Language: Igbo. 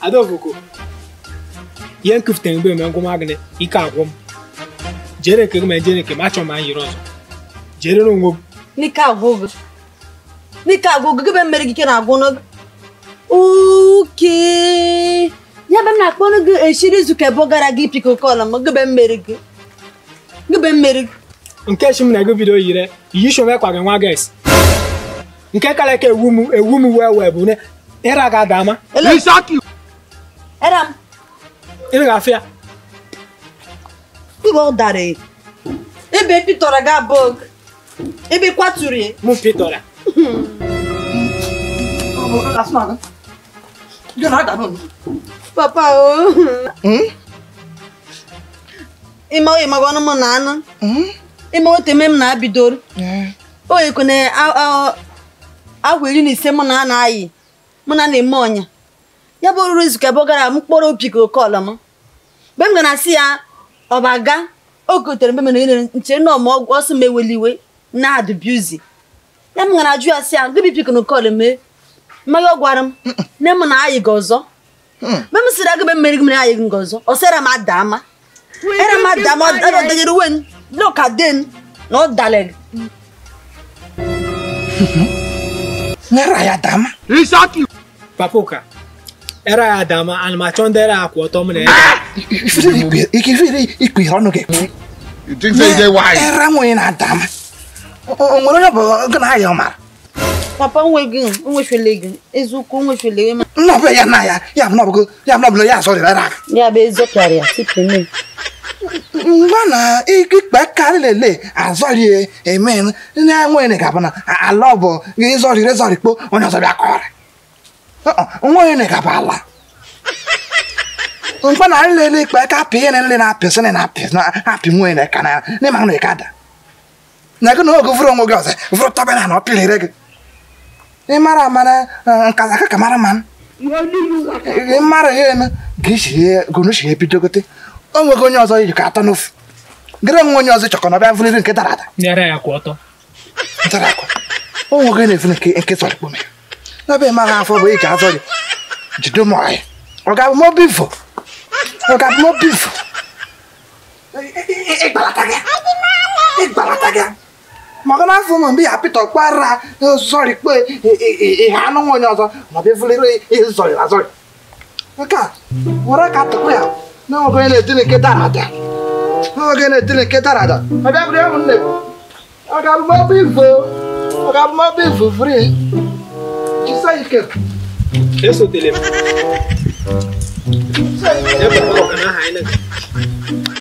adaofuko ihe nkụfutere mgbe eme ngwụma gị ike agwụ m jere nke gị ma jere nke m achọ m anyị yiri ọzọ jere n'onwe m n'ike agwụgụ n'ike agwụgụ gị be mmeri gị ike na-agwụ n'oge oke ya be m na-akpọrọ gị eshiri izu ka ebe gara gị piko kọla m gị be mmeri gị gị be mmeri gị nke chi m na ego bido yire iyi shome kwa gị nwa ges nke kara ka ewu m ewu m wee wee bụ ne ịra ga ada ama ele era m ịra ga afịa ibe ọ dara e. ebe pitọrọ gị abụọ ebe kwaturu ya mụ pitọra papa o ịma oyi maga ọnụ m na anụ ịma otu eme m na-abidoro oyi kwene ahụ iri na ise mụ na a na-ayị mụ na na-eme ọnya ya bụ ruru izu ka ebe ọ gara m kpọrọ opi ka oke ọla m mgbe m gara asị ya ọ baga o gotere mgbe mere nyere nchere na ọma ọgwụ ọsọ m eweliwe na adụbiuzi ya m gara ajụ ya sị ya gịbị pik na oke ọla mee mmanya ọ gwara m nne m na ayị gị ọzọ mgbe m sịrị agịbe mmeri gị mere ayị gị ọzọ ọ sịra m ada ama era m ada ama ọ danyere uwe m n'ụka den na ọ dalịrị Nera ya dama. papa ụka ịra ya ada ama ana m achọ ndị ịra akwụ ọtọ m na ya Ifiri ikwe ikifiri ikwe ọnụ gị. You think say you dey wise? Era nwunye na dama. O nwere onye bụ gị na ya ọ mara. papa nweghị nwefele gị eziokwu nwefele gị ma Nnọbụ ya na ya ya bụ nọbụ ya bụ nọbụ ya asọ dịrị aka. ya bụ ezọpịara ya tupu eme Mgbe na ikpe karị lele azọrị eme na-enweghị ga-abụ na ala ọ bụ gị zọrịrị zọrịkpo onye ọzọ bịa kọrị. Nweghị na ga-abụ ala. Mgbe na nlele ikpe ka apị ihe nle na-apịsị na apị na-apị nwunye na ka na n'ịma na ịka da. Na gị na oge vụrụ onwe gị ọzọ vụrụ tọbe na na ọ pịlịrị gị. Ị mara amara nkaza ka ka mara mmanụ. Ị mara ihe eme gị shie gonu shie ebidogote. O nweghị onye ọzọ iji ka atọ n'ofu. Gịrị onwe onye ọzọ chọkọ na ọbịa vụliri nke dara ada. na-ịra ya kwụ ọtọ Ntara akwa. O nweghị na-efu nke nke sọrọ kpome. N'ọbịa ịma ha afọ bụ iji azọrị. Jide ụmụ ọhịa. Ọ ga-abụ mọ bifo. Ọ ga-abụ mọ bifo. Ịgbalata gị. Ịgbalata gị. maka na afọ ụmụ mgbe ya pịta ọkpara zọrị kpe ihe anụ nwa onye ọzọ ma ọ bụ efulere ịzọrị azọrị nke a were ka tụkwa ya na nwoke onye na-etiri nke dara ada nwoke na-etiri nke dara ada ọ bịa bụrụ ụmụ nne ọ ga-abụ mọbụ ifo ọ ga-abụ mọbụ ifo fri jisa ike esotere m ebe ọ ka na aha anyị na